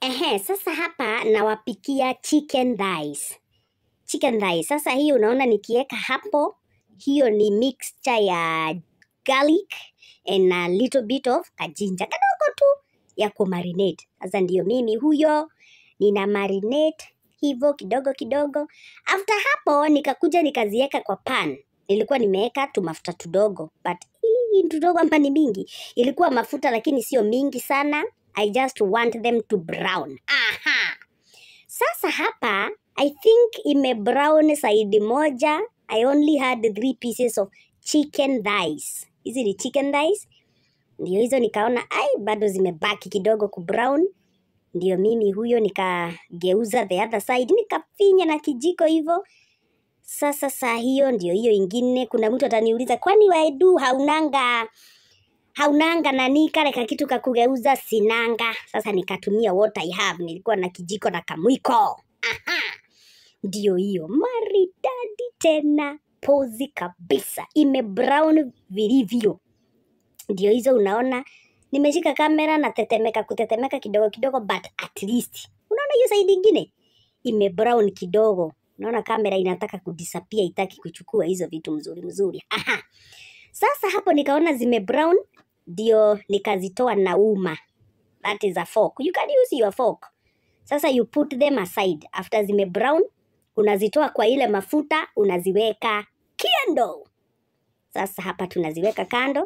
Ehe, sasa hapa nawapikia chicken thighs. Chicken thighs. Sasa hii unaona nikiweka hapo, hiyo ni mixture ya garlic and a little bit of kajinja kadogo tu ya kumarinate. Sasa ndio mimi huyo nina marinate hivyo kidogo kidogo. After hapo nikakuja nikaziweka kwa pan. Nilikuwa nimeweka tu mafuta tudogo, but hii tudogo hapa ni mingi. Ilikuwa mafuta lakini sio mingi sana. I just want them to brown. Aha. Sasa hapa I think ime brown side moja. I only had three pieces of chicken thighs. Hizi ni chicken thighs. Ndio hizo nikaona ai bado zimebaki kidogo ku brown. Ndio mimi huyo nikageuza the other side nikafinya na kijiko hivyo. Sasa saa hiyo ndio hiyo ingine. Kuna mtu ataniuliza kwani waidu haunanga haunanga nani kale ka kitu kakugeuza sinanga. Sasa nikatumia what I have. Nilikuwa na kijiko na kamwiko. Aha. Ndio hiyo maridadi tena pozi kabisa, ime brown vilivyo. Ndio hizo unaona, nimeshika kamera na tetemeka kutetemeka kidogo kidogo, but at least unaona hiyo side ingine ime brown kidogo. Unaona kamera inataka kudisappear, itaki kuchukua hizo vitu mzuri mzuri. Aha. Sasa hapo nikaona zime brown, ndio nikazitoa na uma. That is a fork. You can use your fork. Sasa you put them aside. After zime brown, unazitoa kwa ile mafuta, unaziweka kando. Sasa hapa tunaziweka kando.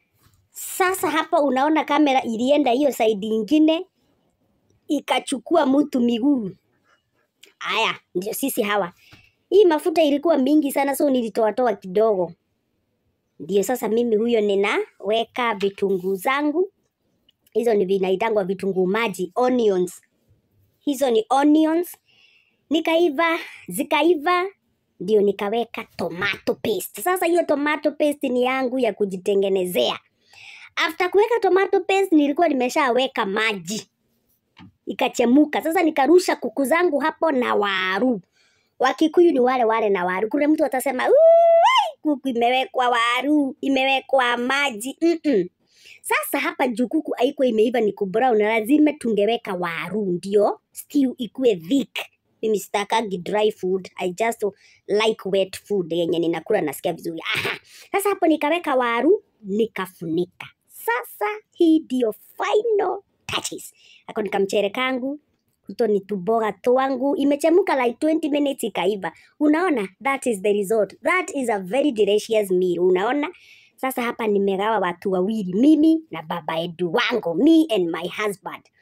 Sasa hapa unaona kamera ilienda hiyo side ingine ikachukua mtu miguu. Haya, ndio sisi hawa. Hii mafuta ilikuwa mingi sana, so nilitoatoa kidogo. Ndio sasa mimi huyo ninaweka vitunguu zangu. Hizo ni vinaitangwa vitunguu maji, onions. Hizo ni onions. Nikaiva, zikaiva, ndio nikaweka tomato paste. Sasa hiyo tomato paste ni yangu ya kujitengenezea. After kuweka tomato paste nilikuwa nimeshaweka maji ikachemuka. Sasa nikarusha kuku zangu hapo na waru. Wakikuyu ni wale wale na waru. Kuna mtu atasema "Uui, kuku imewekwa waru, imewekwa maji. Mm-mm. Sasa hapa juu kuku haikuwa imeiva ni kubrown, lazima tungeweka waru ndio stew ikuwe thick. Mimi sitakangi dry food, I just like wet food yenye ninakula nasikia vizuri. Aha. Sasa hapo nikaweka waru, nikafunika. Sasa hii ndio final touches. Ako nikamchere kangu kuto ni tuboga twangu imechemuka like 20 minutes ikaiva. Unaona, that is the result. That is a very delicious meal. Unaona, sasa hapa nimegawa watu wawili, mimi na baba Edu wangu, me and my husband.